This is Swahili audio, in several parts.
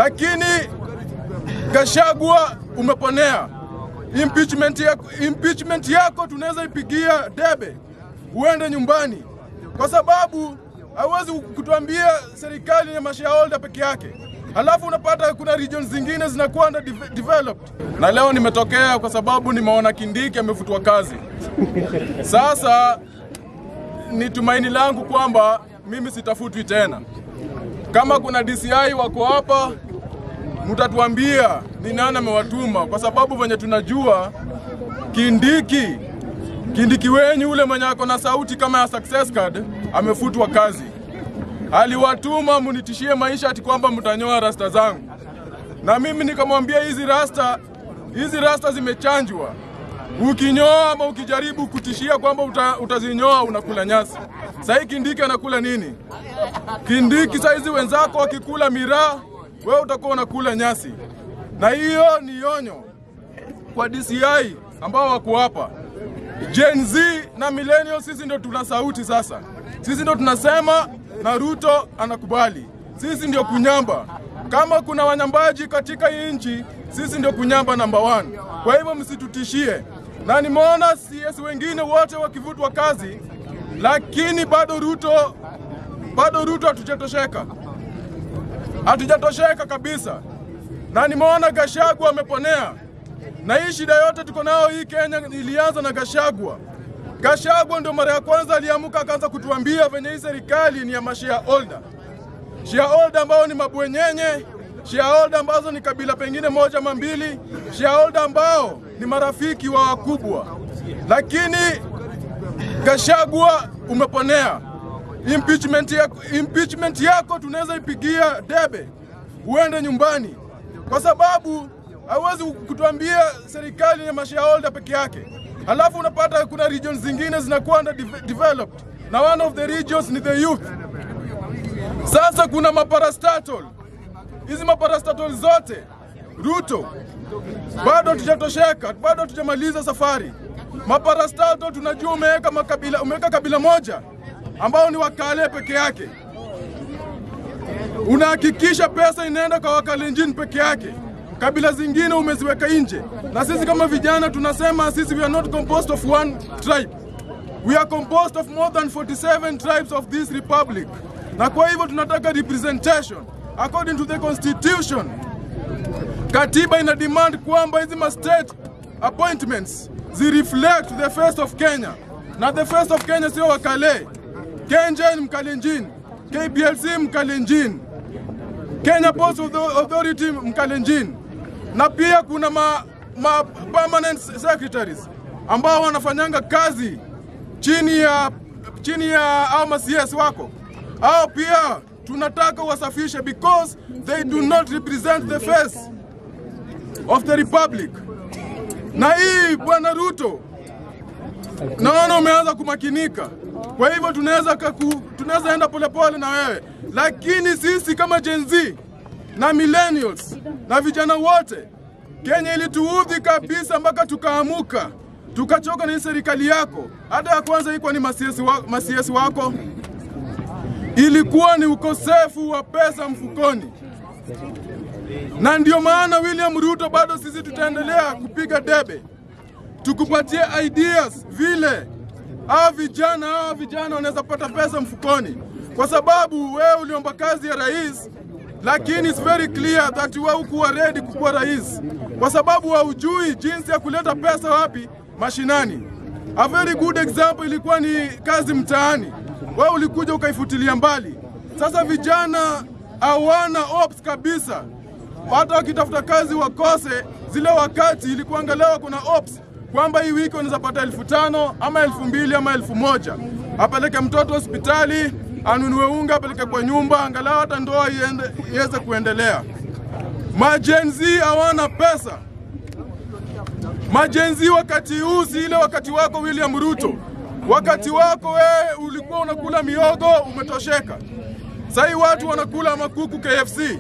lakini Gachagua umeponea. Impeachment yako, impeachment yako tunaweza ipigia debe uende nyumbani, kwa sababu hauwezi kutuambia serikali ya mashareholder peke yake, halafu unapata kuna regions zingine zinakuwa under developed. Na leo nimetokea kwa sababu nimeona Kindiki amefutwa kazi. Sasa ni tumaini langu kwamba mimi sitafutwi tena. Kama kuna DCI wako hapa, mtatuambia ni nani amewatuma, kwa sababu venye tunajua Kindiki Kindiki wenyu ule mwenye ako na sauti kama ya success card amefutwa kazi. Aliwatuma munitishie maisha ati kwamba mtanyoa rasta zangu, na mimi nikamwambia hizi rasta hizi rasta zimechanjwa. Ukinyoa ama ukijaribu kutishia kwamba uta, utazinyoa unakula nyasi. Sasa Kindiki anakula nini? Kindiki saizi wenzako wakikula miraa, wewe utakuwa unakula nyasi, na hiyo ni onyo kwa DCI ambao wako hapa. Gen Z na millennials, sisi ndio tuna sauti sasa. Sisi ndio tunasema na Ruto anakubali. Sisi ndio kunyamba. Kama kuna wanyambaji katika hii nchi, sisi ndio kunyamba namba one. Kwa hivyo msitutishie, na nimeona CS wengine wote wakivutwa kazi, lakini bado Ruto, bado Ruto hatujatosheka, hatujatosheka kabisa, na nimeona Gachagua ameponea na hii shida yote tuko nayo hii Kenya ilianza na Gachagua. Gachagua ndio mara ya kwanza aliamuka akaanza kutuambia venye hii serikali ni ya mashareholder, shareholder ambao ni mabwenyenye, shareholder ambazo ni kabila pengine moja ama mbili, shareholder ambao ni marafiki wa wakubwa. Lakini Gachagua umeponea. Impeachment yako, impeachment yako tunaweza ipigia debe uende nyumbani, kwa sababu hauwezi kutuambia serikali ya mashareholder peke yake, halafu unapata kuna regions zingine zinakuwa under developed, na one of the regions ni the youth. Sasa kuna maparastatal, hizi maparastatal zote Ruto bado tujatosheka, bado tujamaliza safari. Maparastatal tunajua umeweka makabila, umeweka kabila moja ambao ni Wakale peke yake, unahakikisha pesa inaenda kwa Wakalenjin peke yake kabila zingine umeziweka nje, na sisi kama vijana tunasema sisi we are not composed of one tribe, we are composed of more than 47 tribes of this republic, na kwa hivyo tunataka representation according to the constitution. Katiba ina demand kwamba hizi ma state appointments zi reflect the face of Kenya, na the face of Kenya sio Wakale. KenGen Mkalenjin, KPLC Mkalenjin, Kenya Post Authority Mkalenjin, na pia kuna ma, ma permanent secretaries ambao wanafanyanga kazi chini ya chini ya au ma CS wako au pia tunataka wasafishe because they do not represent the face of the republic. Na hii bwana Ruto, naona umeanza kumakinika, kwa hivyo tunaweza tunaweza enda polepole na wewe, lakini sisi kama Gen Z na millennials na vijana wote, Kenya ilituudhi kabisa mpaka tukaamuka tukachoka na hii serikali yako. Hata ya kwanza ilikuwa ni masiesi wa, masiesi wako, ilikuwa ni ukosefu wa pesa mfukoni, na ndio maana William Ruto, bado sisi tutaendelea kupiga debe tukupatie ideas vile hawa vijana hawa vijana wanaweza pata pesa mfukoni, kwa sababu wewe uliomba kazi ya rais, lakini it's very clear that wewe hukuwa ready kukuwa rais, kwa sababu haujui jinsi ya kuleta pesa wapi mashinani. A very good example ilikuwa ni kazi mtaani, wewe ulikuja ukaifutilia mbali. Sasa vijana hawana ops kabisa, hata wakitafuta kazi wakose zile, wakati ilikuwa angalau kuna ops kwamba hii wiki unaweza pata elfu tano ama elfu mbili ama elfu moja apeleke mtoto hospitali, anunue unga, apeleke kwa nyumba, angalau hata ndoa iweze kuendelea. Majenzi hawana pesa. Majenzi wakati huu si ile wakati wako William Ruto. Wakati wako wewe ulikuwa unakula miogo, umetosheka. Sasa watu wanakula makuku KFC.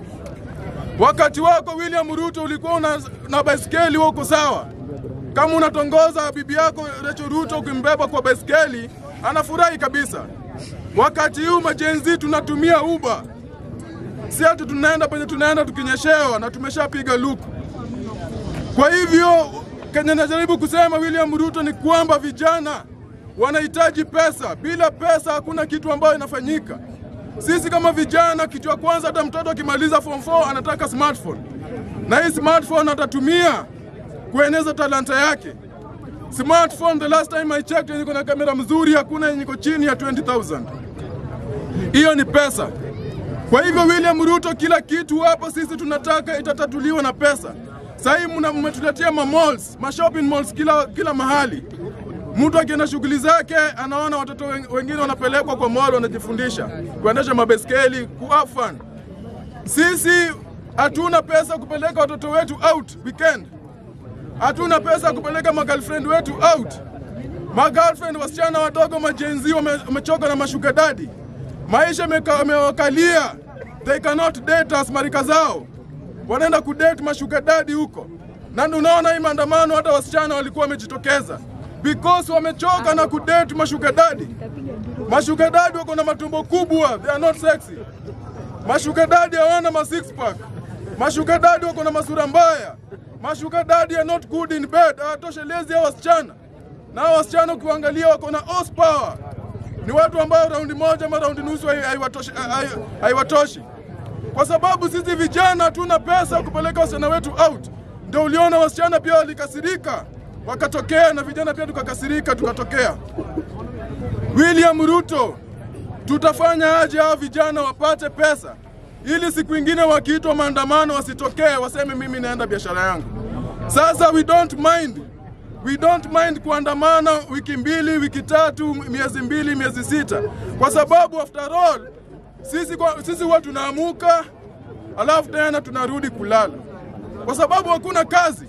Wakati wako William Ruto ulikuwa una, na baiskeli uko sawa. Kama unatongoza bibi yako Rachel Ruto ukimbeba kwa baiskeli, anafurahi kabisa. Wakati huu majenzi tunatumia Uber. si ati tunaenda penye tunaenda tukinyeshewa na tumeshapiga luku. Kwa hivyo Kenya najaribu kusema William Ruto ni kwamba vijana wanahitaji pesa. Bila pesa hakuna kitu ambayo inafanyika. Sisi kama vijana, kitu ya kwanza, hata mtoto akimaliza form 4 anataka smartphone, na hii smartphone atatumia kueneza talanta yake. Smartphone, the last time I checked, yenye iko na kamera mzuri, hakuna yenye iko chini ya 20000 hiyo ni pesa. Kwa hivyo William Ruto, kila kitu hapa sisi tunataka itatatuliwa na pesa. Sasa hii mmetuletea ma malls, ma shopping malls kila, kila mahali. Mtu akienda shughuli zake anaona watoto wengine wanapelekwa kwa mall wanajifundisha kuendesha mabeskeli, ku have fun. Sisi hatuna pesa kupeleka watoto wetu out weekend, hatuna pesa kupeleka magirlfriend wetu out. Magirlfriend wasichana wadogo majenzi wamechoka na mashuga dadi, maisha yamewakalia, they cannot date as marika zao, wanaenda kudate mashuga dadi huko, na ndio unaona hii maandamano, hata wasichana walikuwa wamejitokeza because wamechoka na kudate mashuga dadi. Mashuga dadi wako na matumbo kubwa, they are not sexy. Mashuga dadi hawana ma six pack. Mashuga dadi wako na masura mbaya. Mashuga dadi are not good in bed, hawatoshelezi hao wasichana. Na hao wasichana ukiangalia wako na horsepower. Ni watu ambao raundi moja ama raundi nusu haiwatoshi, haiwatoshi. Kwa sababu sisi vijana hatuna pesa kupeleka wasichana wetu out. Ndio uliona wasichana pia walikasirika wakatokea na vijana pia tukakasirika tukatokea. William Ruto, tutafanya aje hao vijana wapate pesa ili siku ingine wakiitwa maandamano wasitokee waseme mimi naenda biashara yangu. Sasa we don't mind, we don't mind kuandamana wiki mbili, wiki tatu, miezi mbili, miezi sita, kwa sababu after all sisi, kwa, sisi huwa tunaamuka alafu tena tunarudi kulala, kwa sababu hakuna kazi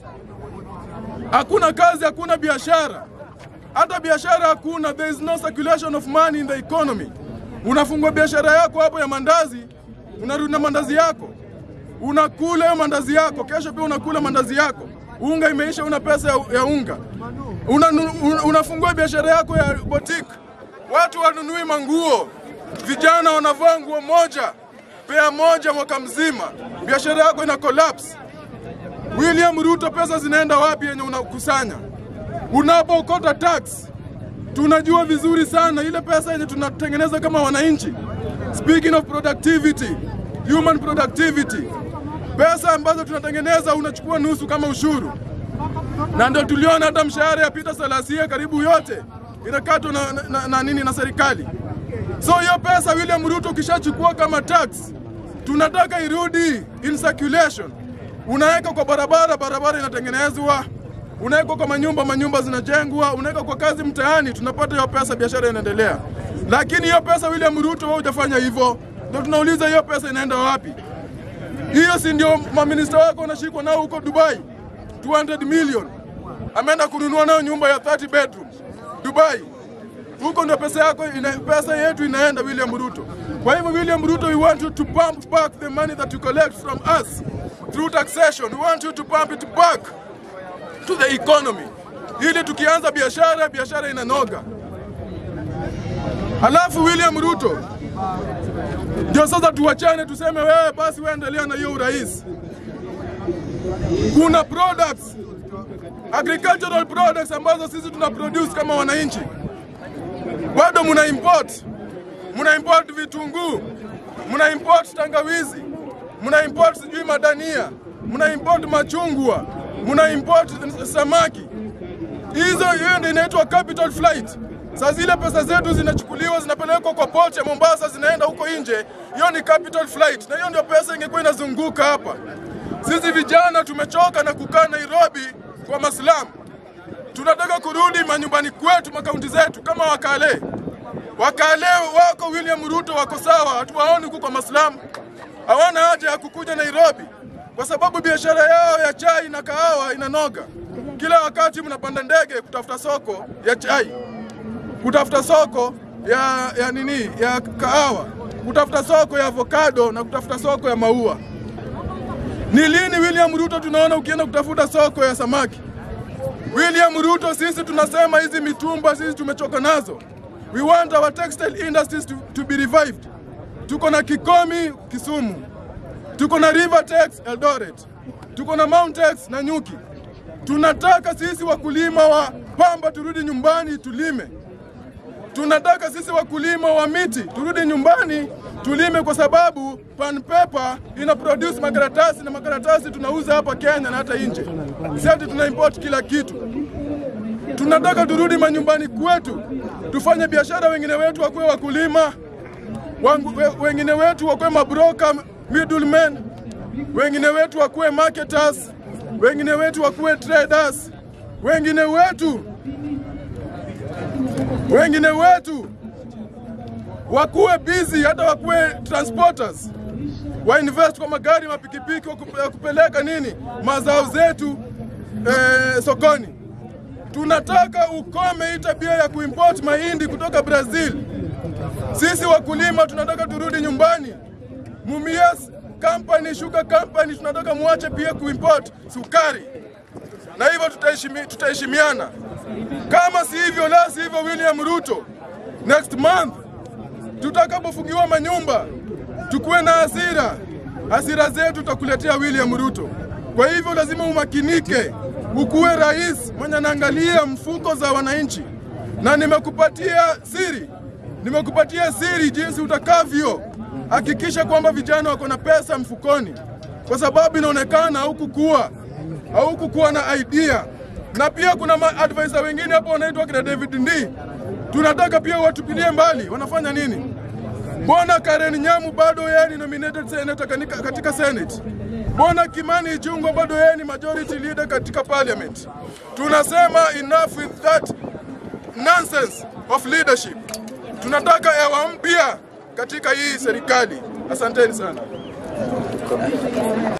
hakuna kazi, hakuna biashara, hata biashara hakuna. There is no circulation of money in the economy. Unafungua biashara yako hapo ya mandazi, unarudi na mandazi yako, unakula hiyo mandazi yako, kesho pia unakula mandazi yako. Unga imeisha, una pesa ya, ya unga. Una, una, unafungua biashara yako ya boutique, watu wanunui manguo, vijana wanavaa nguo moja pea moja mwaka mzima, biashara yako ina collapse. William Ruto, pesa zinaenda wapi yenye unakusanya? Unapookota tax, tunajua vizuri sana ile pesa yenye tunatengeneza kama wananchi. Speaking of productivity, human productivity, pesa ambazo tunatengeneza unachukua nusu kama ushuru, na ndio tuliona hata mshahara ya Peter Salasia karibu yote inakatwa na, na, na, na nini na serikali. So hiyo pesa William Ruto ukishachukua kama tax, tunataka irudi in circulation unaweka kwa barabara, barabara inatengenezwa, unaweka kwa manyumba, manyumba zinajengwa, unaweka kwa kazi mtaani, tunapata hiyo pesa, biashara inaendelea. Lakini hiyo pesa William Ruto, wewe hujafanya hivyo, ndio tunauliza hiyo pesa inaenda wapi? Hiyo si ndio maminista wako wanashikwa nao huko Dubai, 200 million ameenda kununua nayo nyumba ya 30 bedrooms Dubai. Huko ndio pesa yako ina, pesa yetu inaenda William Ruto. Kwa hivyo William Ruto, we want you to pump back the money that you collect from us through taxation. We want you to pump it back to the economy, ili tukianza biashara, biashara inanoga. Halafu William Ruto ndio sasa tuwachane, tuseme wewe basi wewe endelea na hiyo urais. Kuna products agricultural products ambazo sisi tuna produce kama wananchi, bado muna import, muna import vitunguu, muna import tangawizi, muna import sijui madania, muna import machungwa, muna import samaki. Hizo hiyo ndio inaitwa capital flight. Sasa zile pesa zetu zinachukuliwa zinapelekwa kwa port ya Mombasa, zinaenda huko nje. Hiyo ni capital flight, na hiyo ndio pesa ingekuwa inazunguka hapa. Sisi vijana tumechoka na kukaa Nairobi kwa maslamu, tunataka kurudi manyumbani kwetu, makaunti zetu kama Wakale. Wakale wako William Ruto wako sawa, hatuwaoni huku kwa maslamu, hawana haja ya kukuja Nairobi kwa sababu biashara yao ya chai na kahawa inanoga. Kila wakati mnapanda ndege kutafuta soko ya chai, kutafuta soko ya, ya nini ya kahawa, kutafuta soko ya avocado na kutafuta soko ya maua. Ni lini William Ruto tunaona ukienda kutafuta soko ya samaki? William Ruto, sisi tunasema hizi mitumba sisi tumechoka nazo. We want our textile industries to, to be revived. Tuko na Kikomi Kisumu, tuko na Rivertex Eldoret, tuko na Mountex na Nyuki. Tunataka sisi wakulima wa pamba turudi nyumbani tulime. Tunataka sisi wakulima wa miti turudi nyumbani tulime, kwa sababu pan paper ina produce makaratasi na makaratasi tunauza hapa Kenya na hata nje. Sisi tuna import kila kitu. Tunataka turudi manyumbani kwetu tufanye biashara, wengine wetu wakuwe wakulima, wangu, we, wengine wetu wakuwe mabroka middlemen, wengine wetu wakuwe marketers, wengine wetu wakuwe traders, wengine wetu wengine wetu wakuwe busy, hata wakuwe transporters, wa invest kwa magari, mapikipiki, ya kupeleka nini mazao zetu eh, sokoni. Tunataka ukome hii tabia ya kuimport mahindi kutoka Brazil. Sisi wakulima tunataka turudi nyumbani. Mumias company, sugar company, tunataka muache pia kuimport sukari, na hivyo tutaheshimi, tutaheshimiana. Kama si hivyo, la si hivyo, William Ruto, next month tutakapofungiwa manyumba, tukuwe na hasira. Hasira zetu tutakuletea William Ruto. Kwa hivyo lazima umakinike, ukuwe rais mwenye anaangalia mfuko za wananchi, na nimekupatia siri, nimekupatia siri jinsi utakavyo hakikisha kwamba vijana wako na pesa mfukoni, kwa sababu inaonekana haukukuwa haukukuwa na idea. Na pia kuna maadvisor wengine hapo wanaitwa kina David Ndii, tunataka pia watupilie mbali. Wanafanya nini? Mbona Karen Nyamu bado yeye ni nominated senator katika, katika Senate? Mbona Kimani Ichung'wah bado yeye ni majority leader katika parliament? Tunasema enough with that nonsense of leadership. Tunataka hewa mpya katika hii serikali. Asanteni sana.